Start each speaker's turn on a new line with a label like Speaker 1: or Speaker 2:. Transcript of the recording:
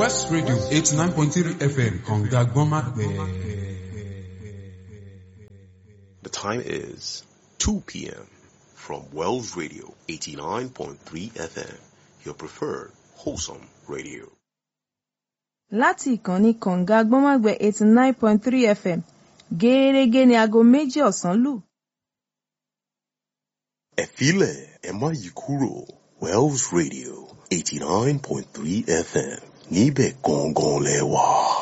Speaker 1: West Radio eighty nine point three FM kànga gbọ́nmágbẹ́.
Speaker 2: The time is 2 p.m. from Wells Radio 89.3 FM, your preferred wholesome radio.
Speaker 3: láti ìkànnì kànga gbọ́nmágbẹ́ eighty nine point three fm gẹ́ẹ́rẹ́gẹ́ ní aago méjì ọ̀sán lù.
Speaker 2: Ẹ filẹ̀ ẹ má yí kúrò Wells Radio 89.3 FM níbẹ̀ gangan lẹ wà.